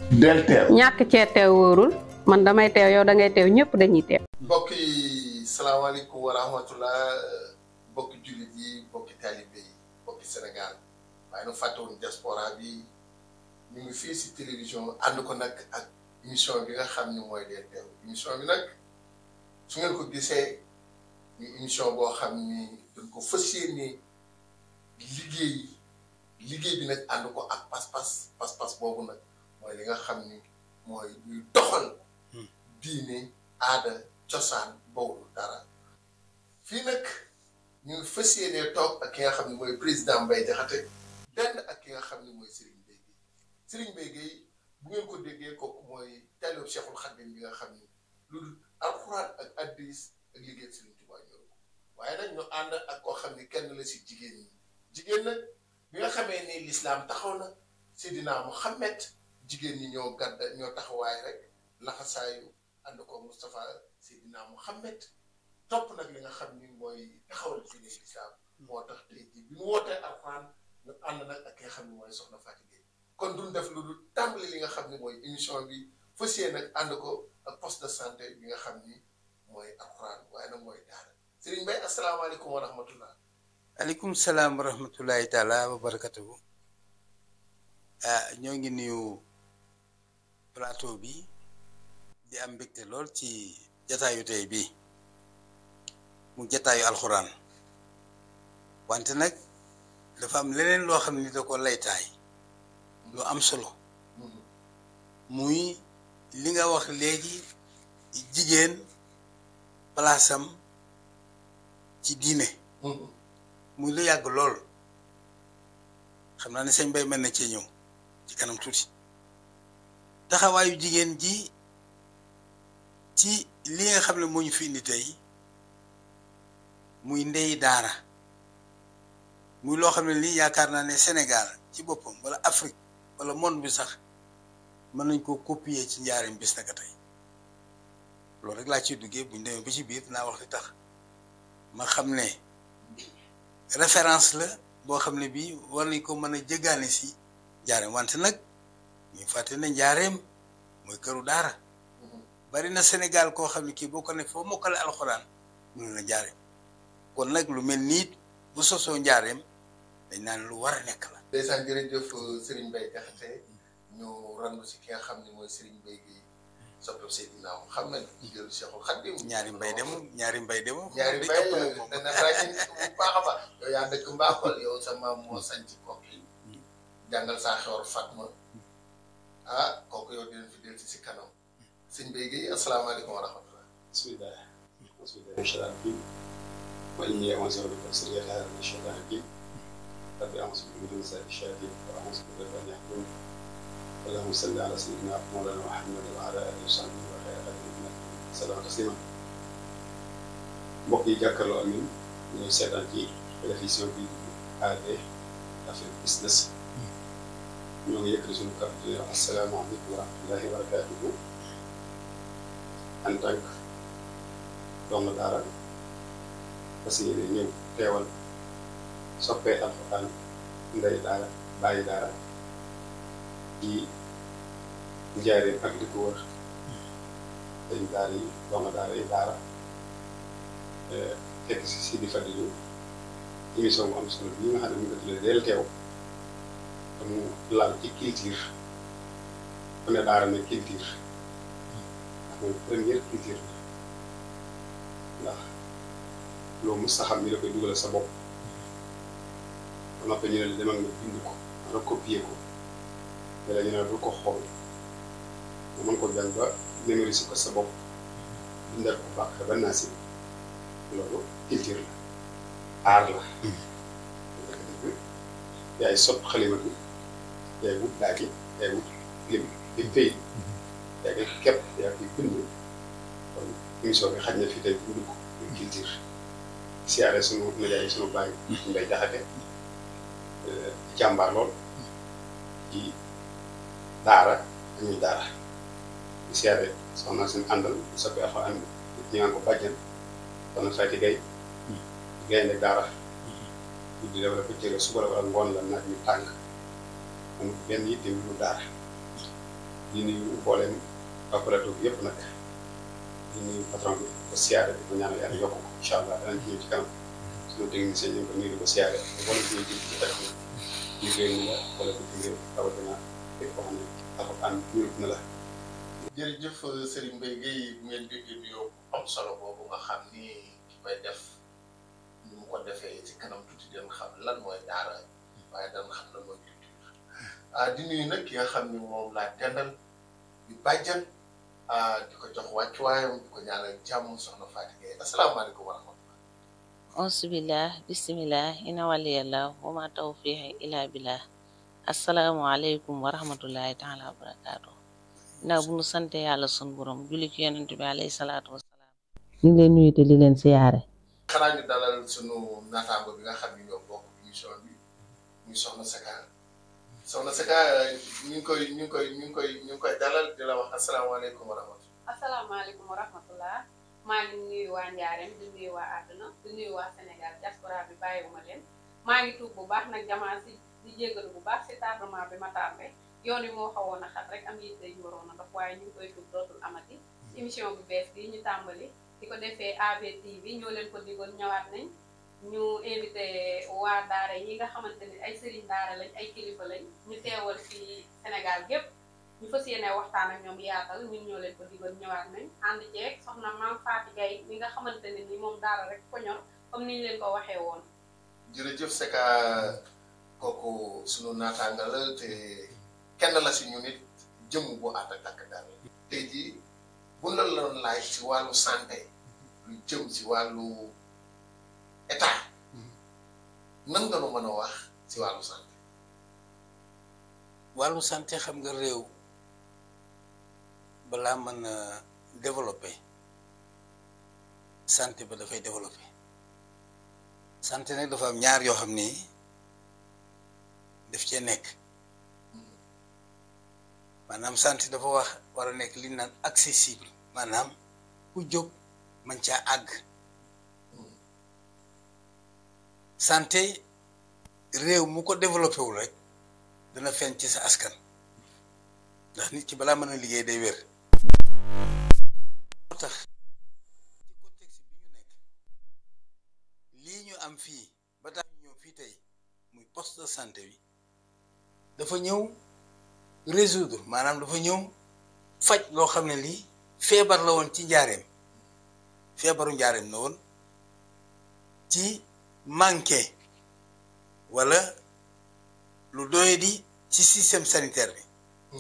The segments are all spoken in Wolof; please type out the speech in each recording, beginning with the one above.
del teew ñàkk cee teew wóorul man damay teew yow da ngay teew ñëpp dañuy teew. mbokk yi salaamaaleykum wa rahmatullah mbokki jullit yi mbokki taalibe yi mbokki Sénégal waaye nu fàttewuñ diaspora bi ñu ngi fii si télévision ànd ko nag ak émission bi nga xam ni mooy dee teew émission bi nag su ngeen ko gisee ñu émission boo xam ni dañ ko fas yéene liggéey liggéey bi nag ànd ko ak pas-pas pas-pas boobu nag mooy li nga xam ni mooy luy doxal diine aada cosaan bawul dara fii nag ñu ngi fas yéenee toog ak ki nga xam ne mooy président Mbaye Diakhaté dend ak ki nga xam ne mooy Serigne Mbaye Guèye Serigne Mbaye Guèye bu ngeen ko déggee kooku mooy taalib Cheikhul Khadim bi nga xam ni lu dul alxuraan ak addis ak liggéey Serigne Touba ñëw ko waaye nag ñu ànd ak koo xam ni kenn la si jigéen ñi jigéen nag bi nga xamee ni lislaam taxaw na Seydina Muhammad jigéen ñi ñoo gàdda ñoo taxawaay rek laxasaayu ànd ko Moustapha Seydina Muhammad topp nag li nga xam ni mooy taxawal diine lislaam moo tax tey jii bi mu wootee alxuraan ñu ànd nag ak ki nga xam ni mooy soxna Fatou Gueye kon duñ def lu dul tàmbali li nga xam ni mooy émission bi fas yéene nag ànd ko ak poste de santé bi nga xam ni mooy alxuraan waaye nag mooy daara Serigne Mbaye asalaamaaleykum wa rahmatullah aleykum salaam wa rahmatullahi taala wa barakatuhu ah ñoo ngi nuyu plateau bi di am mbégte lool ci jataayu tey bi mu jataayu alxuraan wante nag dafa am leneen loo xam ni da ko laytaay lu am solo muy li nga wax léegi jigéen palaasam ci diine muy lu yàgg lool xam naa ne sëñ Bay mën na cee ñëw ci kanam tuuti taxawaayu jigéen ji ci li nga xam ne moo ñu fi indi tey muy ndey daara muy loo xam ne lii yaakaar naa ne Sénégal ci boppam wala Afrique wala monde bi sax mën nañ koo copier ci njaareem bis naka tey loolu rek laa ciy duggee buñ demee ba ci biir naa wax li tax ma xam ne référence la boo xam ne bii war nañ ko mën a jëgaane si njaareem wante nag ñu fàtte ne njaareem mooy këru daara bari na Sénégal koo xam ne kii boo ko ne foo mokkale alxuraan mu ne la njaareem kon nag lu mel nii bu sosoo njaareem dañ naan lu war a nekk la. ndeysaan jërëjëf Serigne Mbaye Diakhaté ñu randu si ki nga xam ne mooy Serigne Mbaye Guèye soppeeku Seydina moom xam nañ jigéenu Cheikhul Khadim ñaari mbay demu ñaari mbay demu. ñaari mbay dana ràññee bu baax a baax yow yaa dëkk Mbakol yow sa maam moo sañ ci kooku yi jàngal saa xewar Fatma ah kooku yow dinañ fi dellu si kanam sëñ Mbaye Guèye asalaamaaleykum wa rahmatulah. bisimilah. bisimilah incha allah. وإني أعوذ بك من شر هذا الشيطان الرجيم رب أعوذ بك من شر الشياطين وأعوذ بك أن يحضرون اللهم صل على سيدنا مولانا محمد وعلى آله وصحبه وخير خدمه salaam tasiima mbokk yi jàkkaarloo ak ñun ñuy seetaan ci télévision bi AD Afrique Business ñoo ngi yëkkati suñu kàddu di wax asalaamaaleykum wa rahmatullahi wa barakaatuhu en tant que doomu daara parce que ñëw teewal soppee alxuraan ndey daara bàyyi daara ci njaareen ak di ko wër dañ daara yi doomu daara yi daara fekk si si di fàttali émission bu am solo bii nga xam ne mu ngi tuddee deel teew te mu laal ci culture ku ne daara ne culture ndax mooy première culture ndax loo mës a xam ni la koy dugalal sa bopp ba noppi ñu ne la demal nga bind ko nga copier ko wala ñu ne la du ko xool nga mën ko jàng ba mémoriser ko sa bopp bindal ko bàq ba naa si loolu culture la aar la dëgg-dëgg yaay sot xalima bi yaay wut daagi yaay wut lim di béy yaa ngi képp yaa ngi bind kon émission bi xaj na fi tey bind ko muy culture siyaare sunu nijaay sunu bàyyi Mbay Jaxate jàmbaar lool ci daara dañuy daara di siyaare soxna seen àndal soppi afa am ñu naan ko bàjjan soxna Fayti Gay gaynde daara di def la ko jële suba la wala ngoon la naaj ñu tàng amul benn yitte lu daara di nuyu mbooleem waa plateau bi yëpp nag di nuyu patron bi ko siyaare di ko ñaanal yàlla yokk ko incha allah danañ ci ñëw ci kanam suñu technicien ñu ngi ko nuyu di ko siyaare wala ñu ngi ci teg ñu réew mi la wala ko ci réew rawatina képp koo xam ne alxuraan ñurut na la jërëjëf Serigne Mbaye Guèye bu ngeen déggee nuyoo bu am solo boobu nga xam ni ki koy def ni mu ko defee ci kanam tuuti den xam lan mooy daara waaye dana xam lan mooy culture ah di nuyu nag ki nga xam ni moom laa dendal di bàjjan ah di ko jox wàccuwaayam di ko ñaanal jàmm soxna Fatou Gueye asalaamaaleykum wa rahmatulah. auzubillah bismillah ina waliyallah wa ma tawfiqi ila billah asalaamualeykum wa rahmatullahi taala wa barakaatu ndax bu nu sante yàlla sun borom julli ci yonent bi alayhi salaatu wasalaam ñu ngi leen nuyu te di leen siyaare xanaa ñu dalal sunu naataango bi nga xam ni ñoo bokk émission bi muy soxna Seka soxna Seka ñu ngi koy ñu ngi koy ñu ngi koy ñu ngi koy dalal di la wax asalaamaaleykum wa rahmatulah. asalaamaaleykum wa rahmatullah maa ngi nuyu waa Njaareem di nuyu waa àdduna di nuyu waa Sénégal diaspora bi bàyyiwuma leen maa ngi tuub bu baax nag jamaa si di jégalu bu baax si tardement bi ma tardé yoon wi moo xawoon a xat rek am yitte yu waroon a dox waaye ñu ngi koy tuub dootul amati émission bu bees bi ñu tàmbali di ko defee AVTV ñoo leen ko digoon ñëwaat nañ ñu invité waa daara yi nga xamante ni ay sëriñ daara lañ ay kilifa lañ ñu teewal ci Sénégal gépp ñu fas yéene waxtaan ak ñoom yaatal ñun ñoo leen ko digoon ñëwaat nañ ànd ceeg soxna Maam Fatou Gueye mi nga xamante ne ni moom daara rek ko ñor comme ni ñu leen ko waxee woon jërëjëf Seka kooku sunu naataanga la te kenn la si ñu nit jëm bu ànd ak takk daal tey jii bu la loon laaj ci wàllu santé lu jëm ci wàllu état nan nga nu mën a wax ci wàllu santé. wàllu santé xam nga réew balaa mën a développer santé ba dafay développer santé nag dafa am ñaar yoo xam ni daf cee nekk maanaam santé dafa wax war a nekk li ñu naan accessible maanaam ku jóg man caa àgg santé réew mu ko développé wul rek dana feeñ ci sa askan ndax nit ki balaa mën a liggéey day wér moo tax ci contexte bi ñu nekk lii ñu am fii ba tax ñu ñëw fii tey muy poste de santé bi dafa ñëw résoudre maanaam dafa ñëw faj loo xam ne lii feebar la woon ci njaareem feebaru njaareem la woon ci manqué wala lu doye di ci système sanitaire bi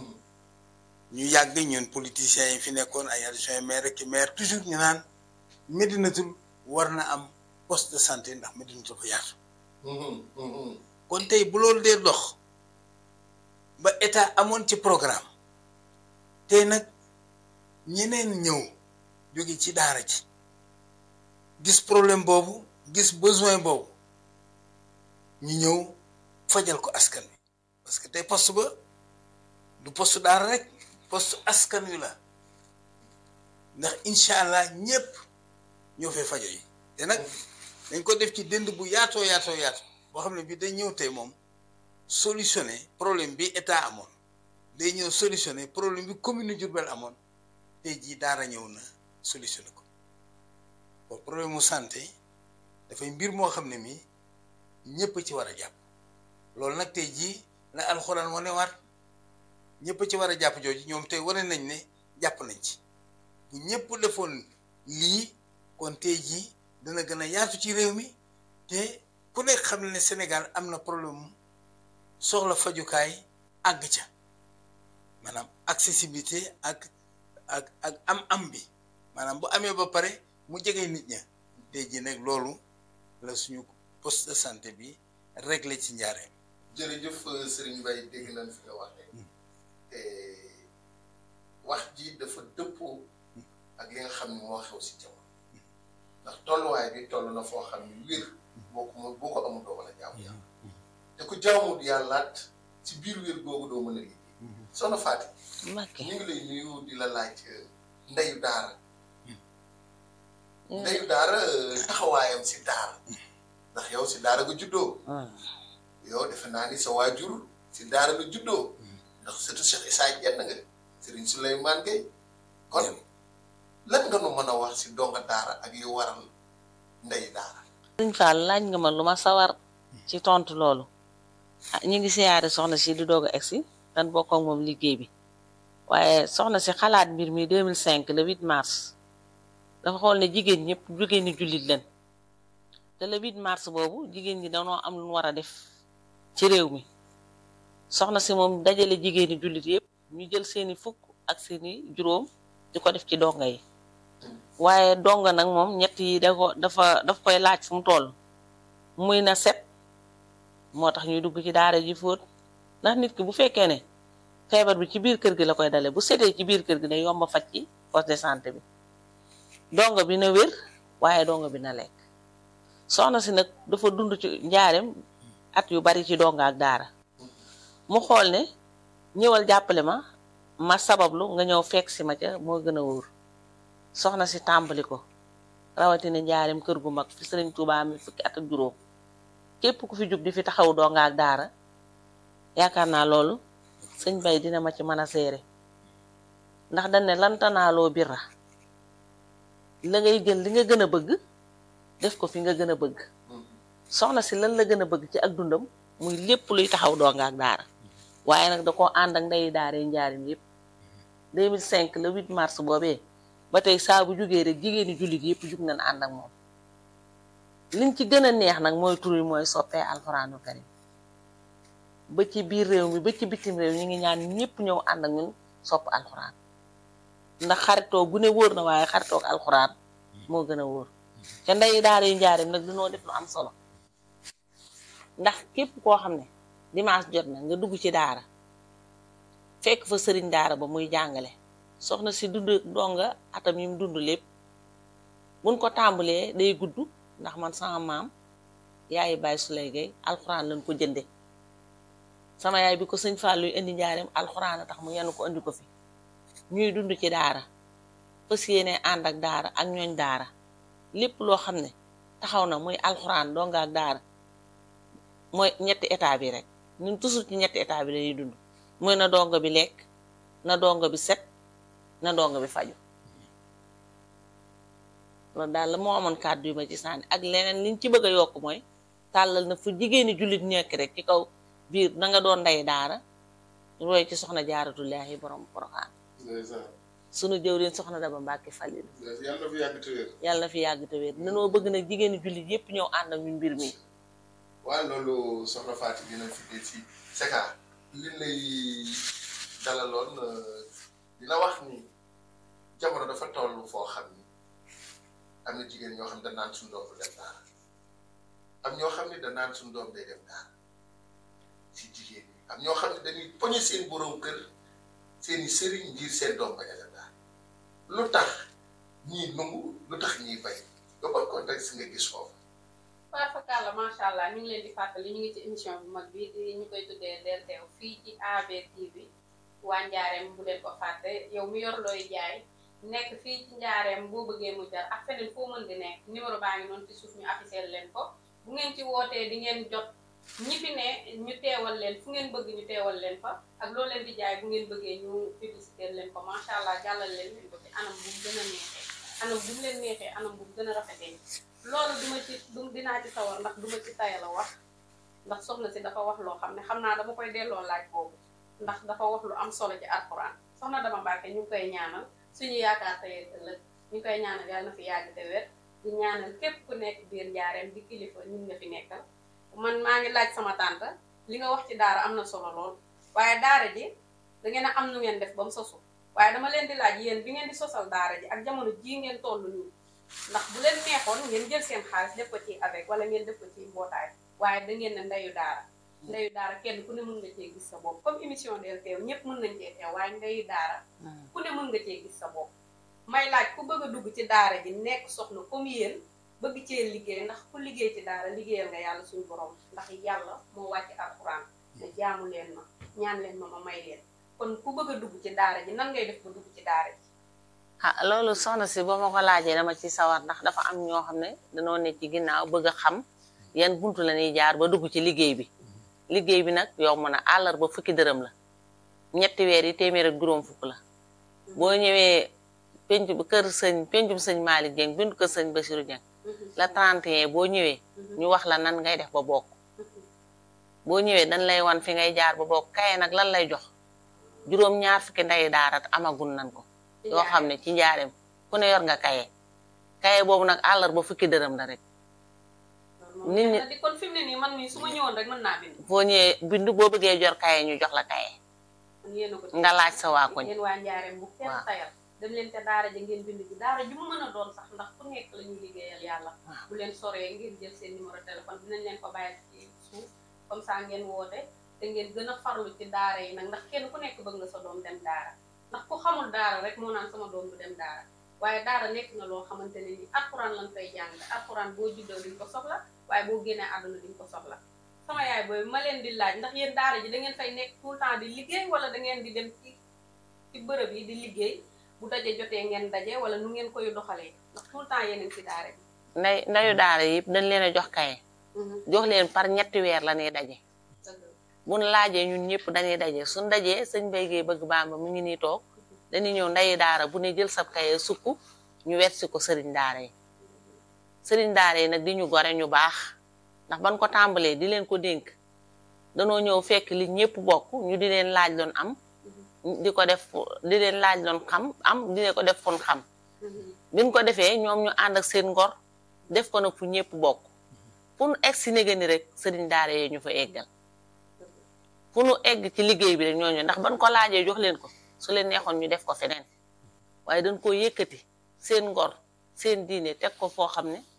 ñu yàgg ñun politiciens yi fi nekkoon ay adjoint maire ki maire toujours ñu naan Médinatoul war na am poste de santé ndax Médinatoul dafa yaatu kon tey bu loolu dee dox ba état amoon ci programme tey nag ñeneen ñëw jóge ci daara ji gis problème boobu gis besoin boobu ñu ñëw fajal ko askan wi parce que tey poste ba du poste daara rek poste askan wi la ndax incha allah ñëpp ñoo fay fajo yi te nag dañ ko def ci dënd bu yaatoo yaatoo yaatoo boo xam ne bii day ñëw tey moom solutionner problème bi état amoon day ñëw solutionner problème bi commune Diourbel amoon tey jii daara ñëw na solutionner ko bon problème mu santé dafay mbir moo xam ne mii ñëpp ci war a jàpp loolu nag tey jii la alxuraan wane waat ñëpp ci war a jàpp jooju ñoom tey wane nañ ne jàpp nañ ci bu ñëpp defoon lii kon tey jii dana gën a yaatu ci réew mi te ku nekk xam ne ne Sénégal am na problème soxla fajukaay àgg ca maanaam accessibilité ak ak ak am-am bi maanaam bu amee ba pare mu jege nit ña tey jii nag loolu la suñu poste de santé bi réglé ci njaareem. jërëjëf Serigne Mbaye dégg nañ fi nga waxee te wax ji dafa dëppoo ak li nga xam ne moo xew si jamono ndax tolluwaay bi toll na foo xam ne wér boo ko boo ko amul doo mën a jaamu yàlla te ku jaamut yàllaat ci biir wér googu doo mën a liggéey soxna Fatou Mbakke ñu ngi lay nuyu di la laaj ndeyu daara ndeyu daara taxawaayam si daara ndax yow si daara nga juddoo yow defe naa ni sa waajur si daara nga juddoo ndax surtout Cheikh Issa Dieng nga Serigne Souleymane Gueye kon lan nga nu mën a wax si donga daara ak li waral ndey daara sëñ Fall laaj nga ma lu ma sawar ci tontu loolu ah ñu ngi siyaare soxna si di doog a egsi dan bokk ak moom liggéey bi waaye soxna si xalaat mbir mi 2005 le 8 mars dafa xool ne jigéen ñëpp jigéen ñi jullit leen te le 8 mars boobu jigéen ñi danoo am lu ñu war a def ci réew mi soxna si moom dajale jigéen ñi jullit yëpp ñu jël seeni fukk ak seeni juróom di ko def ci donga yi waaye donga nag moom ñett yi da ko dafa daf koy laaj fu mu toll muy na set moo tax ñuy dugg ci daara ji fóot ndax nit ki bu fekkee ne feebar bi ci biir kër gi la koy dale bu setee ci biir kër gi day yomba faj ci poste de santé bi donga bi na wér waaye donga bi na lekk soxna si nag dafa dund ci njaareem at yu bari ci donga ak daara mu xool ne ñëwal jàppale ma ma sabablu nga ñëw fekk si ma ca moo gën a wóor soxna si tàmbali ko rawatina njaareem kër gu mag fi sëriñ Tuubaa mi fukki at ak juróom képp ku fi jug di fi taxaw donga ak daara yaakaar naa loolu sëñ bay dina ma ci mën a seere ndax dañ ne lantanaaloo birra la ngay jël li nga gën a bëgg def ko fi nga gën a bëgg soxna si lan la gën a bëgg ci ak dundam muy lépp luy taxaw donga ak daara waaye nag da koo ànd ak ndeyi daara yi njaarim yépp 2005 le 8 mars boobee ba tey saa bu jugee rek jigéeni jullit yépp jug nañ ànd ak moom liñ ci gën a neex nag mooy tur yi mooy soppee alxuraanu karim ba ci biir réew mi ba ci bitim réew ñi ngi ñaan ñëpp ñëw ànd ak ñun sopp alxuraan ndax xaritoo gu ne wóor na waaye xaritoog alxuraan moo gën a wóor te ndey daara yu njaarim nag dinoo def lu am solo ndax képp koo xam ne dimanche jot na nga dugg ci daara fekk fa sëriñ daara ba muy jàngale soxna si dund donga atam yi mu dund lépp buñ ko tàmbalee day gudd ndax man sama maam yaayi baay Suley Gay alxuraan lañ ko jënde sama yaay bi ko sëñ Fall luy indi njaareem alxuraan a tax mu yenn ko indi ko fi ñuy dund ci daara fas yéene ànd ak daara ak ñooñ daara lépp loo xam ne taxaw na muy alxuraan donga ak daara mooy ñetti état bi rek ñun toujours ci ñetti état bi lañuy dund mooy na donga bi lekk na donga bi set na donga bi faju loolu daal la moo amoon kàddu yu ma ci sànni ak leneen liñ ci bëgg a yokk mooy tàllal na fu jigéeni jullit nekk rek ci kaw biir na nga doon ndey daara roy ci soxna jaaratullaahi borom poroxaan sunu jëwriñ soxna Daba Mbàkke Falilu yàlla na fi yàgg te wér yàlla na fi yàgg te wér danoo bëgg nag jigéeni jullit yépp ñëw ànd ak ñu mbir mi waaye loolu soxna Fatou dina fi dee si Secka li lay dalaloon dina wax ni jamono dafa toll foo xam ni am na jigéen ñoo xam ne danaan suñu doom du dem daara am ñoo xam ne danaan suñu doom day dem daara si jigéen ñi am ñoo xam ne dañuy poñe seen borom kër seeni sëriñ ngir seen doom bañ a dem daara lu tax ñii nungu lu tax ñiy bay nga ban contexte nga gis foofu Fatou Fakala macha allah ñu ngi leen di fàttali ñu ngi ci émission bu mag bi di ñu koy tuddee Del Teew fii ci AB TV waa Njaareem bu leen ko fàtte yow mi yor looy jaay nekk fii ci Njaareem boo bëggee mu jar ak feneen foo mën di nekk numéro baa ngi noonu ci suuf ñu affiché leen ko bu ngeen ci wootee di ngeen jot ñi fi ne ñu teewal leen fu ngeen bëgg ñu teewal leen fa ak loo leen di jaay bu ngeen bëggee ñu publicité leen ko macha allah jàllal leen leen ko ci anam bu mu gën a neexee anam bu mu leen neexee anam bu mu gën a rafetee loolu duma ci du dinaa ci sawar ndax duma ci tayal a wax ndax soxna si dafa wax loo xam ne xam naa dama koy delloo laaj boobu ndax dafa wax lu am solo ci alxuraan soxna dama Mbàkke ñu ngi koy ñaanal suñu yaakaar tey ëllëg ñu ngi koy ñaanal yàlla na fi yàgg te wér di ñaanal képp ku nekk biir njaareem di kilifa ñun nga fi nekkal man maa ngi laaj sama tànta li nga wax ci daara am na solo lool waaye daara ji da ngeen a am nu ngeen def ba mu sosu waaye dama leen di laaj yéen bi ngeen di sosal daara ji ak jamono jii ngeen toll nii ndax bu leen neexoon ngeen jël seen xaalis def ko ci avec wala ngeen def ko ci mbootaay waaye da ngeen ne ndeyu daara ndeyu daara kenn ku ne mën nga cee gis sa bopp comme émission Del Teew ñëpp mën nañ cee teew waaye ndeyu daara ku ne mën nga cee gis sa bopp may laaj ku bëgg a dugg ci daara ji nekk soxna comme yéen bëgg cee liggéey ndax ku liggéey ci daara liggéeyal nga yàlla suñu borom ndax yàlla moo wàcc alxuraan ne jaamu leen ma ñaan leen ma ma may leen kon ku bëgg a dugg ci daara ji nan ngay def ba dugg ci daara ji ah loolu soxna si boo ma ko laajee dama ci sawar ndax dafa am ñoo xam ne dañoo ne ci ginnaaw bëgg a xam yan buntu la ñuy jaar ba dugg ci liggéey bi liggéey bi nag yomb na àllar ba fukki dërëm la ñetti weer yi téeméer ak juróom fukk la boo ñëwee penc bu kër sëñ pencum sëñ Malick Dieng bindu kër sëñ Bassirou Dieng la 31 boo ñëwee ñu wax la nan ngay def ba bokk boo ñëwee dañ lay wan fi ngay jaar ba bokk kaye nag lan lay jox juróom ñaar fukki ndeyi daara amagul nan ko yoo xam ne ci njaareem ku ne yor nga kaye kaye boobu nag àllar ba fukki dërëm la rek nit ñi di kon fi mu ne nii man mii su ma ñëwoon rek mën naa bind boo ñëwee bindu boo bëggee jor kaye ñu jox la kaye kon yéen a ko ci nga laaj sa waa koñ yéen waa njaareem bu kenn waaw. tayal dem leen te daara ja ngeen bind ji daara ju mu mën a doon sax ndax ku nekk la ñuy liggéeyal yàlla waaw. bu leen soree ngeen jël seen numéro téléphone dinañ leen ko bàyyi ci suuf comme ça ngeen woote te ngeen gën a farlu ci daara yi nag ndax kenn ku nekk bëgg nga sa doom dem daara ndax ku xamul daara rek moo naan sama doom du dem daara waaye daara nekk na loo xamante ne ni alxuraan lañ fay jàng alxuraan boo juddoo diñ ko soxla waaye boo génnee àdduna diñ ko soxla sama yaay booy ma leen di laaj ndax yéen daara ji da ngeen fay nekk tout le temps di liggéey wala da ngeen di dem ci ci bërëb yi di liggéey bu daje jotee ngeen daje wala nu ngeen koy doxalee ndax tout le temps yéen a ngi ci daara bi. nday ndayu daara yëpp dañ leen a jox kaye jox leen par ñetti weer la ñuy daje dëgg la. buñ laajee ñun ñëpp dañuy daje suñ dajee sëñ Bay Géey bëgg Bàmba mu ngi nii toog dañuy ñëw ndayi daara bu ne jël sab kaye sukk ñu wetsi ko sëriñ daara yi sëriñ daara yi nag di ñu gore ñu baax ndax ban ko tàmbalee di leen ko dénk danoo ñëw fekk li ñëpp bokk ñu di leen laaj loon am di ko def di leen laaj loon xam am di leen ko def fun xam biñ ko defee ñoom ñu ànd ak seen ngor def ko nag fu ñëpp bokk fu nu egg si néga ni rek sëriñ daara yee ñu fa eggal fu nu egg ci liggéey bi rek ñooñu ndax ban ko laajee jox leen ko su leen neexoon ñu def ko feneen waaye dañ koo yëkkati seen ngor seen diine teg ko foo xam ne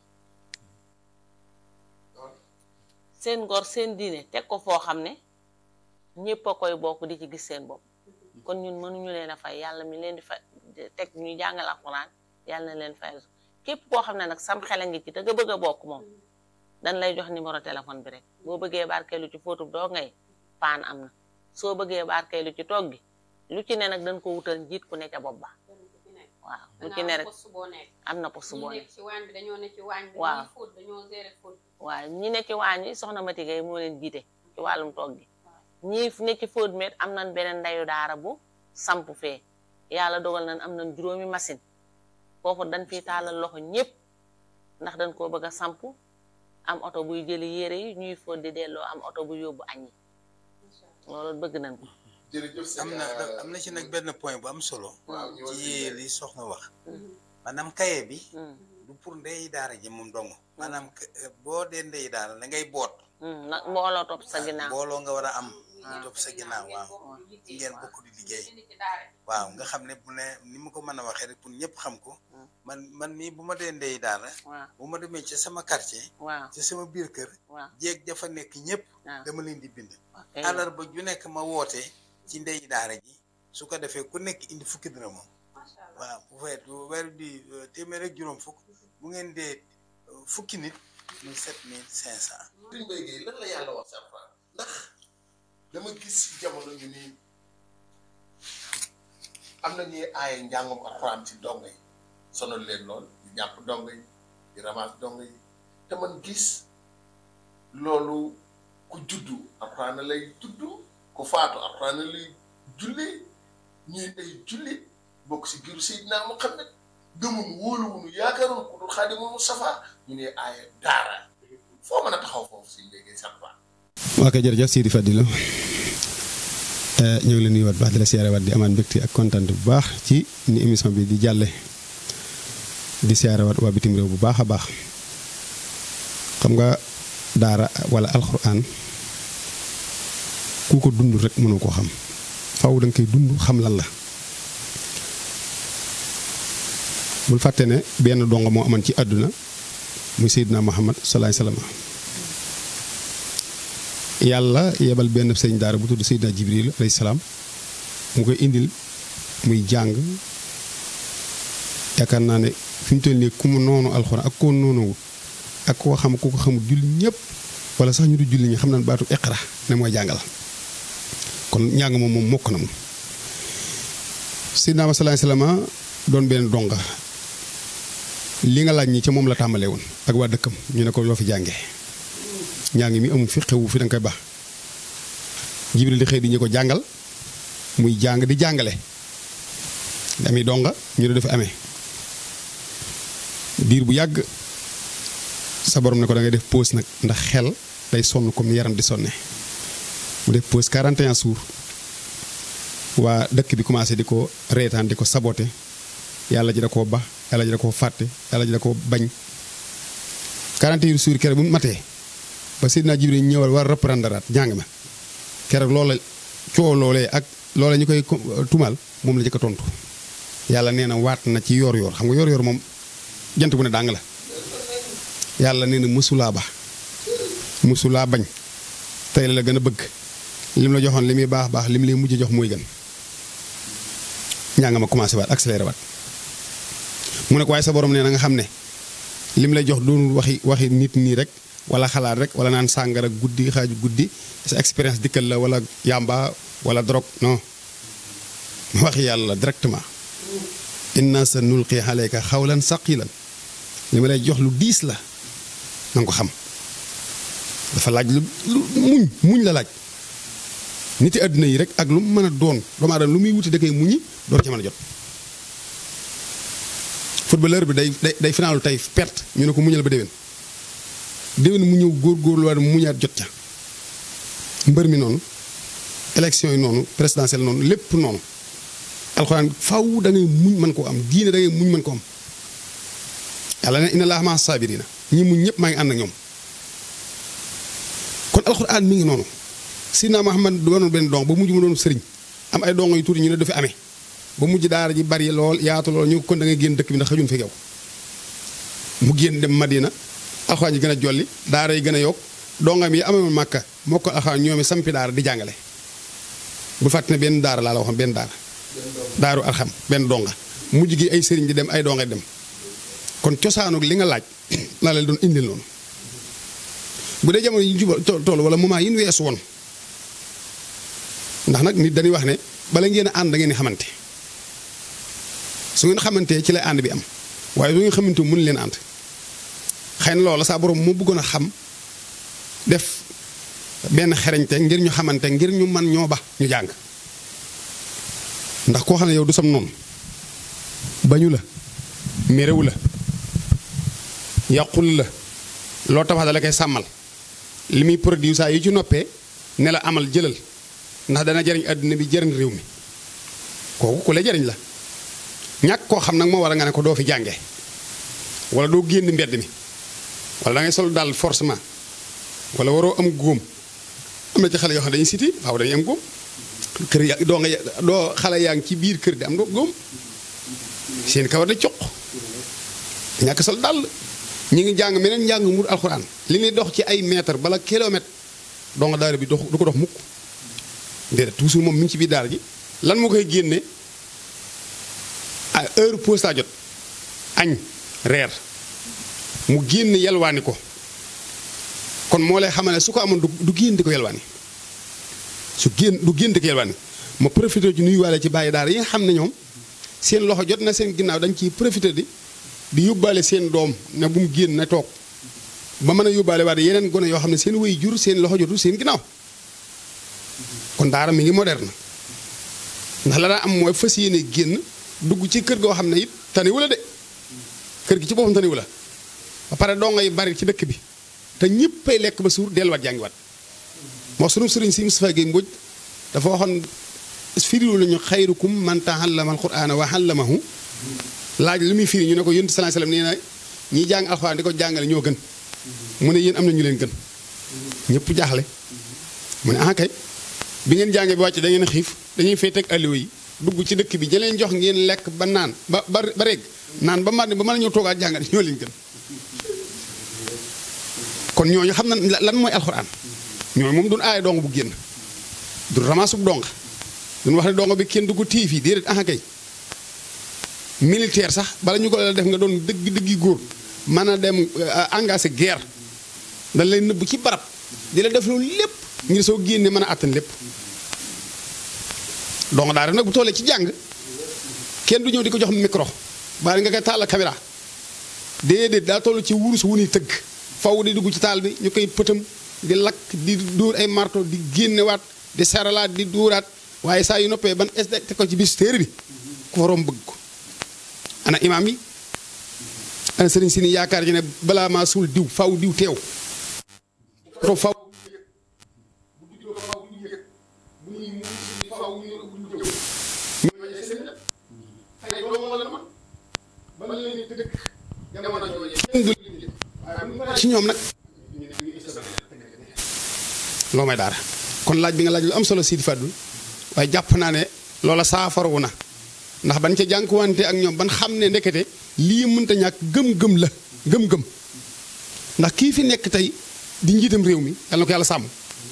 seen ngor seen diine teg ko foo xam ne ñëpp a koy bokk di ci gis seen bopp kon ñun mënuñu leen a fay yàlla mi leen di fay teg ñuy jàngal alxuraan yàlla na leen fay képp koo xam ne nag sam xel a ngi ci te nga bëgg a bokk moom dañ lay jox numéro téléphone bi rek boo bëggee barkeelu ci fóotu doo ngay paan am na soo bëggee barkeelu ci toog gi lu ci ne nag dañ ko wutal njiit ku ne ca bopp ba waaw lu ci ne rek poste boo nekk. am na poste ñi boo ne nekk ci waañ bi dañoo ne ci waañ bi. Waaw. dañuy fóot dañoo gérer fóot. waaw ñi ne ci waañ wi soxna Mati Gaye moo leen jiite ci wàllum toog gi ñii ne ci fóot met am nañ beneen ndayu daara bu samp fee yàlla dogal nañ am nañ juróomi machine foofu dañ fiy taalal loxo ñépp ndax dañ koo bëgg a samp am oto buy jëli yére yi ñuy fóot di delloo am oto bu yóbbu añ yi Macha Allah. loolu bëgg nañ ko jërëjëf sëñ am na am na ci nag benn point bu am solo waaw ñëwal ci li soxna wax Mhm. maanaam kaye bi Hmm, du pour ndey daara ji moom dong maanaam ka- boo dee ndey daara da ngay boot hmm, nag mbooloo topp sa ginnaaw mbooloo nga war a am Ngeen ñu topp sa ginnaaw waaw ngeen bokk di liggéey indi ci daara ji. waaw nga xam ne bu ne ni ma ko mën a waxee rek pour ñëpp xam ko Hmm. man man mii bu ma dee ndey daara waaw bu ma demee ci sama quartier waaw ci sama biir kër waaw jéeg dafa nekk ñëpp waaw dama leen di bind ok àllarba ju nekk ma woote ci ndey daara ji su ko defee ku nekk indi fukki dina moom Macha Allah. waaw bu feet bu weer di euh, téeméer ak juróom fukk bu ngeen dee euh, fukki nit muy sept mille cinq cent Sëriñ Mbaye Gueye lan la yàlla wax si alxuraan ndax dama gis si jamono ñu ni am na ñuy aaye njàngum alxuraan ci dongo yi sonal leen lool di jàpp dongo yi di ramas dongo yi te man gis loolu ku juddu alxuraan lay juddu ku faatu alxuraan lay julli ñuy ay julli bokk si giru Seydina Muhammad gëmun wóoluwunu yaakaaroon ku dul Xaadimul Mustafaa ñu ne aaye daara foo mën a taxaw foofu si léegi sax ba waa kay jërëjëf Sidi Fadilou ñoo ngi leen nuyuwaat baax di la siyaare waat di amaat mbégte ak kontaan bu baax ci ni émission bi di jàlle di siyaare waat waa bitim réew bu baax a baax xam nga daara wala alxuraan ku ko dund rek mënoo koo xam faw da nga koy dund xam lan la bul fàtte ne benn dongo moo amoon ci àdduna muy Seydina Muhammad salaay salaam yàlla yebal benn sëñ daara bu tudd Seydina Jibril alayhi salaam mu koy indil muy jàng yaakaar naa ne fi mu toll nii ku mu noonu alxuraan ak koo noonu ak koo xam ku ko xamul julli ñëpp wala sax ñu du julli ñi xam nañ baatu iqra ne mooy jàngal kon njàng moom moom mokk na moom Seydina salaay salaam doon benn donga li nga laaj ñi ca moom la tàmbalee woon ak waa dëkkam ñu ne ko loo fi jàngee njàng mi amul fi xewu fi da nga koy baax jibril di xëy di ñu ko jàngal muy jàng di jàngale di ami donga ñu ne dafa amee diir bu yàgg sa borom ne ko da ngay def pause nag ndax xel day sonn comme ni yaram di sonne mu def pause 41 jours waa dëkk bi commencé di ko reetaan di ko saboté yàlla ji da koo ba yàlla ji da koo fàtte yàlla ji da koo bañ 41 jours keroog bu mu matee ba Seydina Jibril ñëwal war reprendre jàng ma keroog loola coow loolee ak loola ñu koy tumal moom la jëkk a tontu yàlla nee na waat na ci yor-yor xam nga yor-yor moom jant bu ne dàng la yàlla nee na mësulaa ba mësulaa bañ tey la la gën a bëgg lim la joxoon li muy baax baax lim lay mujj jox mooy gën ñaa nga ma commencé waat accéléré waat mu ne ko waaye sa borom nee na nga xam ne lim lay jox doonul waxi waxi nit nii rek wala xalaat rek wala naan sàngara guddi xaaju guddi sa expérience dikkal la wala yàmba wala drogue non waxi yàlla directement inna sa nulqi alayka xawlan saqilan li ma lay jox lu diis la na nga ko xam dafa laaj lu lu muñ muñ la laaj niti àdduna yi rek ak lu mu mën a doon doomu aadama lu muy wuti da koy muñi door ca mën a jot footballeur bi day day day finaalu tey perte ñu ne ko muñal ba déwén déwén mu ñëw góor-góorlu war muñaat jot ca mbër mi noonu élection yi noonu présidentielle noonu lépp noonu alxuraan faw da ngay muñ mën koo am diine da ngay muñ mën ko am yàlla ne inna laaha maa saabiriina ñi muñ ñëpp maa ngi ànd ak ñoom kon alxuraan mi ngi noonu sidna Muhammad doonoon benn dong ba mujj mu doon sëriñ am ay dongo yu tuuti ñu ne du fi amee ba mujj daara ji bari lool yaatu lool ñu kon da ngay génn dëkk bi ndax xajuñ fi yow mu génn dem Madina alxuraan yi gën a jolli daara yi gën a yokk dongam yi amee màkka moo ko alxuraan ñoom sampi daara di jàngale bu fàtte ne benn daara laa la waxoon benn daara daaru arxam benn donga mujj gi ay sëriñ di dem ay donga dem kon cosaanu li nga laaj laa la doon indil noonu bu dee jamono yi ñu jubal tool wala moment yi ñu weesu woon ndax nag nit dañuy wax ne bala ngeen a ànd da ngeen di xamante su ngeen xamantee ci lay ànd bi am waaye su ngeen xamante mun leen ànd xëy na loola saa borom moo bëggoon a xam def benn xereñte ngir ñu xamante ngir ñu man ñoo ba ñu jàng ndax koo xam ne yow du sam noonu bañu la mérewu la yàqul la loo tabax da la koy sàmmal li muy produit saa yi ci noppee ne la amal jëlal ndax dana jariñ àdduna bi jariñ réew mi kooku ku la jariñ la ñàkk koo xam nag moo war a nga ne ko doo fi jànge wala doo génn mbedd mi wala da ngay sol daal forcément wala waroo am góom am na ci xale yoo xam ne dañuy siti waaw dañuy am góom kër ya doo nga doo xale yaa ngi ci biir kër di am doo góom seen kawar da coq ñàkk sol dàll ñi ngi jàng meneen njàng mu alxuraan li ñuy dox ci ay mètre bala kilomètre doo nga daara bi dox du ko dox mukk déedéet toujours moom mi ngi ci biir daara ji lan moo koy génne ah heure pause taa jot añ reer mu génn yalwaani ko kon moo lay xamal ne su ko amoon du génn di ko yalwaani su génn du génn di ko yalwaani ma profité ci nuyuwaale ci bàyyi daara yi nga xam ne ñoom seen loxo jot na seen ginnaaw dañ ciy profité di di yóbbaale seen doom ne bu mu génn na toog ba mën a yóbbaale waat yeneen gone yoo xam ne seen way jur seen loxo jotul seen ginnaaw kon daara mi ngi moderne ndax la daa am mooy fas yéene génn dugg ci kër goo xam ne it taniwu la de kër gi ci boppam taniwu la ba pare dongo yi bari ci dëkk bi te ñëppay lekk ba suur delluwaat jàngiwaat moo sunu sëriñ si Moustapha Gueye Mbodj dafa waxoon firilu lañu xayrukum man ta'allama al-qur'ana wa 'allamahu laaj li muy firi ñu ne ko yonent sallallahu alayhi wasallam nee na ñiy jàng alxuraan di ko jàngale ñoo gën mu ne yéen am na ñu leen gën ñëpp jaaxle mu ne ah kay bi ngeen jàngee bi wàcc da ngeen xiif dañuy fay teg alliwa yi dugg ci dëkk bi jëleen jox ngeen lekk ba naan ba ba ba reg naan ba màndi ba mën a ñëw toogaat jàngale ñoo leen gën kon ñooñu xam na lan mooy alxuraan ñooñu moom duñ aaye dong bu génn du ramassub dong duñ wax ne dong bi kenn du ko téye fii déedéet ah kay militaire sax bala ñu ko la def nga doon dëgg dëggi góor mën a dem engagé guerre dañ lay nëbb ci barab di la def loolu lépp ngir soo génnee mën a àttan lépp donc daal nag bu tollee ci jàng kenn du ñëw di ko jox micro bari nga koy taal caméra déedéet daa toll ci wurus wu ñuy tëgg faw di dugg ci taal bi ñu koy pëtam di lakk di dóor ay marto di génnewaat di saralaat di dóoraat waaye saa yu noppee ban te ko ci bis téere bi ku fa romb bëgg ko ana imaam yi ana sëriñ si ni yaakaar ji ne balaa maa suul diw faw diw teew to faw ci ñoom nag loo may daara kon laaj bi nga laaj lu am solo Sidi Fadul waaye jàpp naa ne loola saafaru na ndax ban ca jànkuwante ak ñoom ban xam ne ndekete lii mënta ñàkk gëm-gëm la gëm-gëm ndax kii fi nekk tey di njiitam réew mi yàlla na ko yàlla sàmm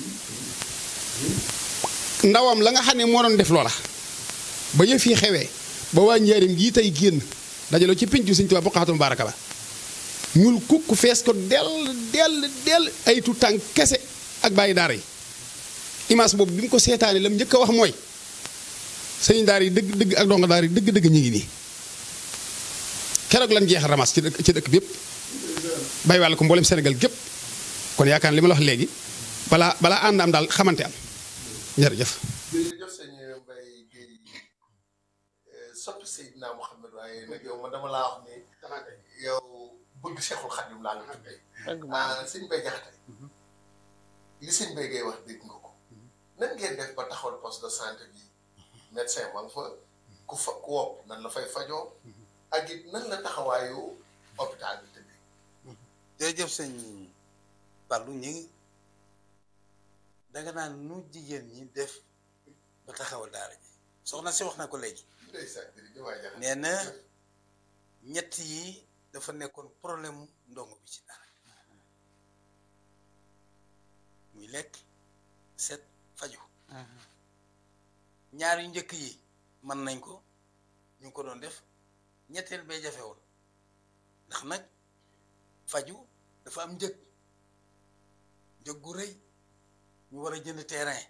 ndawam la nga xam ne moo doon def loola ba yëf yi xewee ba waa njaarim gii tey génn dajaloo ci pincu Sëñ Tuubaa boqaatum baaraka ba ñul kukk fees ko dell dell dell ay tu tànk kese ak bàyyi daara yi image boobu bi mu ko seetaanee la mu njëkk a wax mooy sëñ daara yi dëgg dëgg ak donga daara yi dëgg dëgg ñu ngi nii keroog lan jeexal ramas ci dëkk ci dëkk bi yëpp bàyyi wàll ko mboolem Sénégal gépp kon yaakaar li ma la wax léegi balaa balaa ànd am daal xamante am jërëjëf. jërëjëf sëñ Mbaye Guèye soppi Seydina Mouhamed waaye nag yow ma dama laa wax ni yow bëgg Cheikhul Khadim laa nga tuddee. dëgg ah sëñ Mbaye Jaxate li sëñ Mbaye Guèye wax dégg nga ko nan ngeen def ba taxawal poste de santé bi médecin ma nga fa ku fa ku wopp nan la fay fajoo ak it nan la taxawaayu hôpital bi tëddee. jërëjëf sëñ Fallou ñi ngi danga naan nu jigéen ñi def ba taxawal daara ji soxna si wax na ko léegi ndeysaan jërëjëf waay Jaxate. nee na ñett yi dafa nekkoon problème mu ndongo bi ci daara muy lekk set faju ñaar yu njëkk yi mën nañ ko ñu ngi ko doon def ñetteel bee jafe woon ndax nag faju dafa am njëg njëg gu rëy ñu war a jënd terrain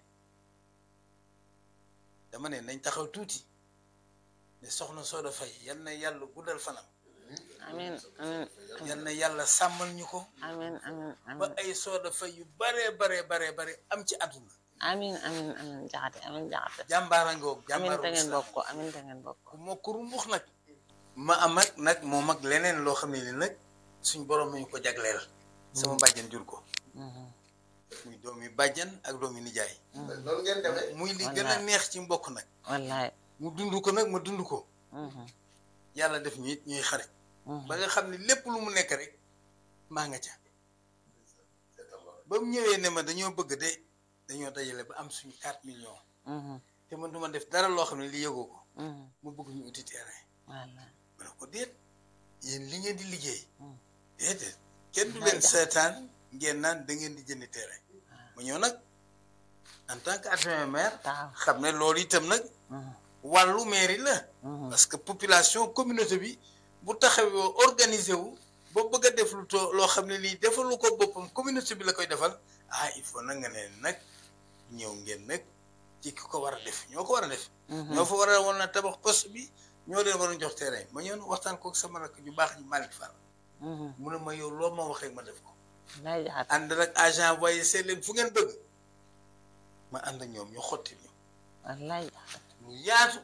dama ne nañ taxaw tuuti ne soxna Soda Faye yal na yàlla guddal fanam amiin amiin yal na yàlla sàmmal ñu ko amiin amiin ba amiin ay Soda Faye yu baree baree baree bare am ci àdduna amiin amiin amiin jaxate amiin jaxate jàmbaara ngoog amiin jàmbaaru te ngeen islam. bokk ko amiin te ngeen bokk ko ku moo ko rumbux nag ma am ak nag moom ak leneen loo xam ne ni nag suñ borom nañu ko jagleel sama bàjjan jur ko muy doomi bàjjan ak doomi nijaay loolu ngeen demee. muy li gën a Wallaay. neex ci mbokk nag wallaay mu dund ko nag ma dund ko yàlla def ñu it ñuy xarit ba nga xam ne lépp lu mu nekk rek maa nga ca ba mu ñëwee ne ma dañoo bëgg de dañoo dajale ba am suñu 4 millions te man du ma def dara loo xam ne li yëgoo ko mu bëgg ñu uti terrain wallaay ma ne ko déet yéen li ngeen di liggéey Mm. déedéet kenn du May leen jax- seetaan ngeen naan da ngeen di jëndi terrain ma ñëw nag en tant que adjoint maire taxaw xam ne loolu itam nag wàllu mairie la parce que population communauté bi bu taxawoo organisé wu ba bëgg a def lu too loo xam ne lii defalu ko boppam communauté bi la koy defal ah il faut nag nga ne nag ñëw ngeen nag ci ki ko war a def ñoo ko war a def ñoo fa war a woon na tabax poste bi ñoo leen war a jox terrain ma ñëw waxtaan kook sama rakk ju baax ñu Malick Fall mu ne ma yow loo ma wax rek ma def ko wallaay jaxate ànd nag agent voyé seet leen fu ngeen bëgg ma ànd ak ñoom ñu xotti ñu wallaay jaxate mu yaatu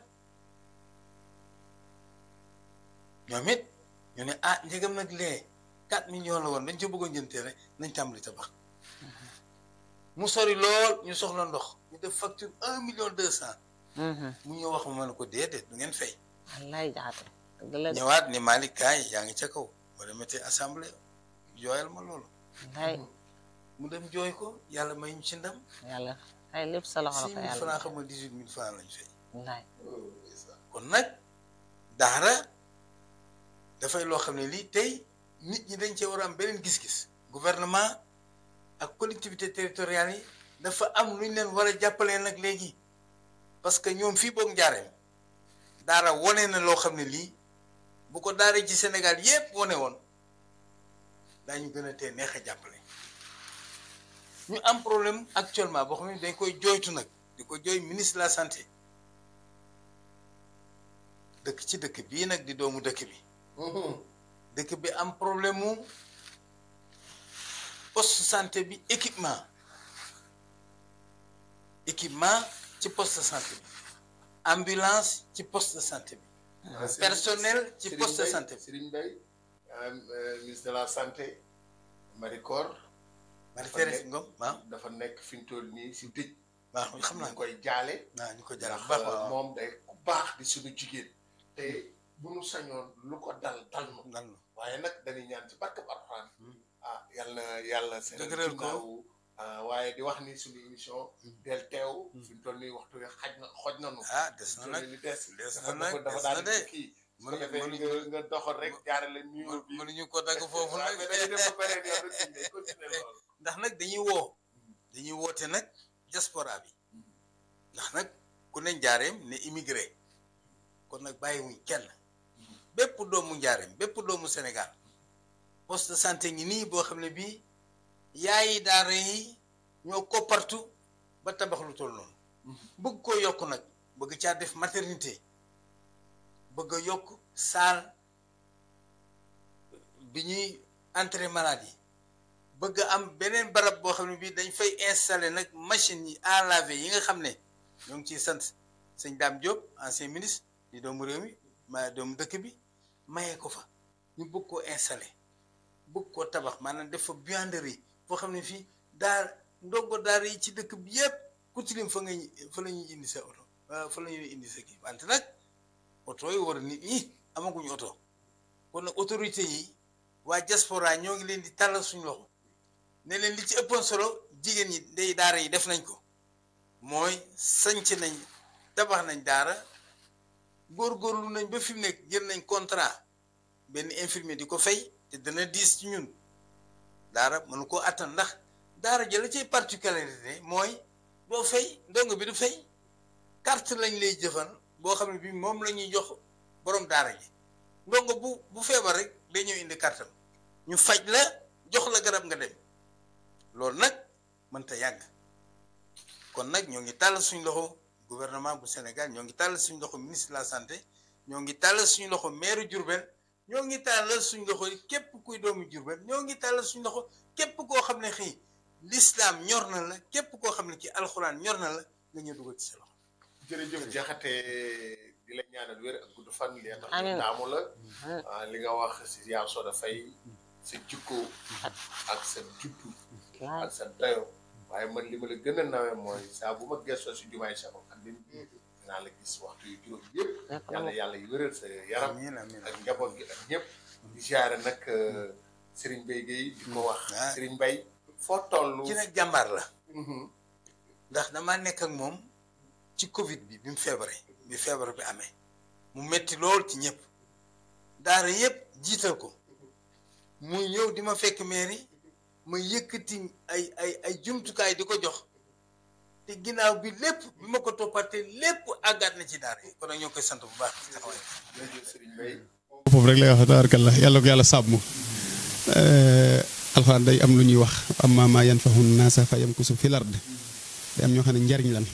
ñoom it ñu ne ah njëgam nag lee 4 millions la woon dañ ca bëggoon jënd terrain nañ tàmbali tabax mu sori lool ñu soxla ndox ñu def facture 1 million 200 mu ñëw wax ma ma ne ko déedéet du ngeen fay. wallaay jaxate dëgg la de ñëwaat ni Malick kaay yaa ngi ca kaw boo demetee assemblée jooyal ma loolu wallaay mu dem jooy ko yàlla may ñu ci ndam. yàlla ay lépp sa loxo la 6 ko 000 yàlla francs xam nga 18 000 francs lañ fay. wallaay kon nag daara dafay loo xam ne lii tey nit ñi dañ cee war a am beneen gis-gis gouvernement ak collectivité territoriale yi dafa am lu ñu leen war a jàppalee nag léegi parce que ñoom fii boog njaareem daara wone na loo xam ne lii bu ko daara ci Sénégal yépp wone woon daañu gën a tee neex a jàppale ñu am problème actuellement boo xam ne dañ koy jooytu nag di ko jooy ministre de la santé dëkk ci dëkk bii nag di doomu dëkk bi dëkk bi am problème mu poste santé bi équipement équipement ci poste de santé bi ambulance ci poste de santé bi personnel ci Serigne poste de Mbaye, santé bi Serigne Mbaye euh, euh, ministre de la santé Maricor Marie Thérèse Ngom waaw dafa nekk fi ñu toll nii si dëj waaw xam naa ñu ko koy jaale waaw ñu ko jàll ndax bu baax waaw moom day ku baax di suñu jigéen te bu nu sañoon lu ko dal dal nu dal na waaye nag dañuy ñaan ci barkab Alxuraan ah yal na yàlla seen Dëgëral ko. ginnaaw ah, waaye di wax ni suñu émission del teew fi ñu toll nii waxtu wi xaj na xoj nanu ah des na fi ñu nag toll nii des des dafa na nag dafa des na daal de di kii su ko mënu- defee mënuñu nga nga doxal rek jaarale nuyoo bi mënuñu ko dagg foofu waaw nag mais dañuy dem ba pare yow rek ñu continuer loolu ndax nag dañuy woo dañuy woote nag diaspora bi ndax nag ku ne njaareem ne immigré kon nag bàyyiwuñ kenn bépp doomu njaareem bépp doomu Sénégal poste de santé ngi nii boo xam ne bii yaayi daara yi ñoo ko partout ba tabax lu toll noonu bëgg koo yokk nag bëgg caa def maternité bëgg a yokk salle bi ñuy entrer malade yi bëgg a am beneen barab boo xam ne bii dañ fay installer nag machine yi à laver yi nga xam ne ñoo ngi ciy sant sëñ Dame Diop ancien ministre di doomu réew mi ma doomu dëkk bi mayee ko fa ñu bëgg koo installer bëgg koo tabax maanaam def fa buanderie boo xam ne fii daar ndongo daara yi ci dëkk bi yépp ku tilim fa nga fa la ñuy indi sa oto waaw fa la ñuy indi sa kii wante nag oto yi war nit ñi amaguñu oto kon nag autorité yi waa diaspora ñoo ngi leen di tàllal suñu loxo ne leen li ci ëppoon solo jigéen ñi ndey daara yi def nañ ko mooy sanc nañ tabax nañ daara góorgóorlu nañ ba fi mu nekk jël nañ contrat benn infirmier di ko fay te dana diis ci ñun daara mënu koo attan ndax daara jëla ciy particularité mooy doo fay ndongo bi du fay carte lañ lay jëfan boo xam ne bi moom la ñuy jox borom daara ji ndongo bu bu feebar rek day ñëw indi kartam ñu faj la jox la garab nga dem loolu nag mënta yàgg kon nag ñoo ngi tàll suñ loxo gouvernement bu Sénégal ñoo ngi tàll suñ loxo ministre de la santé ñoo ngi tàll suñ loxo maire Diourbel ñoo ngi tàll suñ loxo képp kuy doomu Diourbel ñoo ngi tàll suñ loxo képp koo xam ne xëy l'islam ñor na la képp koo xam ne ci alxuraan ñor na la nga ñëw dugal ci sa loxo jërëjëf jaxate di la ñaanal wér ak gudd fan li tax Amiin. ñu daamu la ah, li nga wax si yaa soo dafay sa jikko ak sa juddu ak sa dayo waaye man li ma la gën a nawe mooy saa bu ma gëstoo si jumaay sa Xaadim dinaa la gis waxtu yu juróom yëpp yàlla yàlla yu wéral sa yaram amiin amiin ak njaboot gi ak ñëpp di ziare nag Serigne Mbaye Guèye di ko wax Ah. Serigne Mbaye foo toll ci nag jàmbaar la Mhm. ndax damaa nekk ak moom ci Covid bi bi mu feebaree bi feebar bi amee mu metti lool ci ñëpp daara yëpp jiital ko muy ñëw di ma fekk mairie ma yëkkati ay ay ay jumtukaay di ko jox te ginnaaw bi lépp bi ma ko toppaatee lépp àggaat na ci daara yi kon nag ñoo koy sant bu baax ci taxawaay bi. jërëjëf Serigne Mbaye foofu rek lay wax tabaarkalla yàlla ko yàlla sàmm alxuraan day am lu ñuy wax amma maa yanfahu naasa fa yamkusu fil ard day am ñoo xam ne njariñ lan